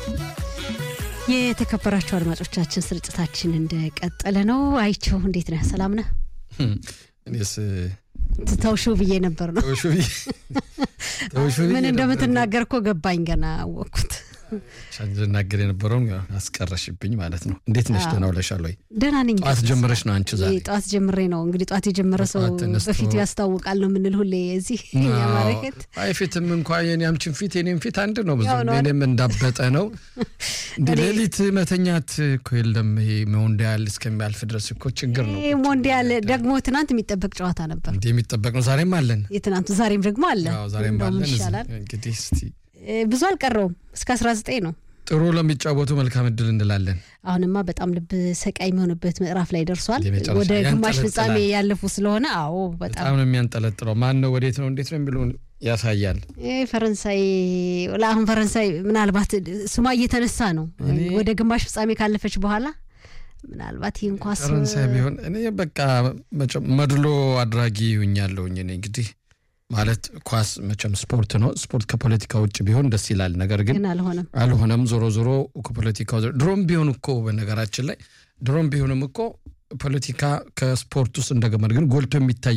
የተከበራችሁ አድማጮቻችን ስርጭታችን እንደቀጠለ ነው። አይቸው እንዴት ነህ? ሰላም ነህ? እኔስ ተውሹ ብዬ ነበር ነው ተውሹ ብዬ ተውሹ ብዬ ምን ነበር። እንደምትናገር እኮ ገባኝ። ገና አወቅኩት። ልናገር የነበረውን አስቀረሽብኝ ማለት ነው። እንዴት ነሽ? ደህና ውለሻል ወይ? ደህና ነኝ። ጠዋት ጀምረሽ ነው አንቺ ዛሬ? ጠዋት ጀምሬ ነው እንግዲህ። ጠዋት የጀመረ ሰው ጠዋት ተነስቶ- በፊቱ ያስታውቃል ነው የምንል ሁሌ እዚህ የማረከት አይ ፊትም እንኳ የኔ አምችን ፊት የኔም ፊት አንድ ነው። ብዙ ያው ነው አይደል? እኔም እንዳበጠ ነው። እንደ እኔ- ሌሊት መተኛት እኮ የለም። ይሄ ሞንዲያል እስከሚያልፍ ድረስ እኮ ችግር ነው። ይሄ ሞንዲያል ደግሞ ትናንት የሚጠበቅ ጨዋታ ነበር። እንዲህ የሚጠበቅ ነው። ዛሬም አለን። የትናንቱ ዛሬም ደግሞ አለ። ያው ዛሬም እንደውም አለን። ይሻላል። እንግዲህ እስቲ እ፣ ብዙ አልቀረውም እስከ 19 ነው። ጥሩ ለሚጫወቱ መልካም እድል እንላለን። አሁንማ በጣም ልብ ሰቃይ የሚሆንበት ምዕራፍ ላይ ደርሷል። የመጨረሻ ወደ ግማሽ ያንጠለጥላል። ፍጻሜ ያለፉ ስለሆነ አዎ በጣም በጣም ነው የሚያንጠለጥለው። ማን ነው ወዴት ነው እንዴት ነው የሚለውን ያሳያል። ይህ ፈረንሳይ ለአሁን ፈረንሳይ ምናልባት ስሟ እየተነሳ ነው እኔ- ወደ ግማሽ ፍጻሜ ካለፈች በኋላ ምናልባት ይህን ኳስ ፈረንሳይ ቢሆን እኔ በቃ መቼም መድሎ አድራጊ ሁኛለሁኝ። እኔ እንግዲህ ማለት ኳስ መቼም ስፖርት ነው። ስፖርት ከፖለቲካ ውጭ ቢሆን ደስ ይላል። ነገር ግን ግን አልሆነም። አልሆነም። ዞሮ ዞሮ ከፖለቲካው ድሮም ቢሆን እኮ በነገራችን ላይ ድሮም ቢሆንም እኮ ፖለቲካ ከስፖርት ውስጥ እንደገመድ ግን ጎልቶ የሚታይ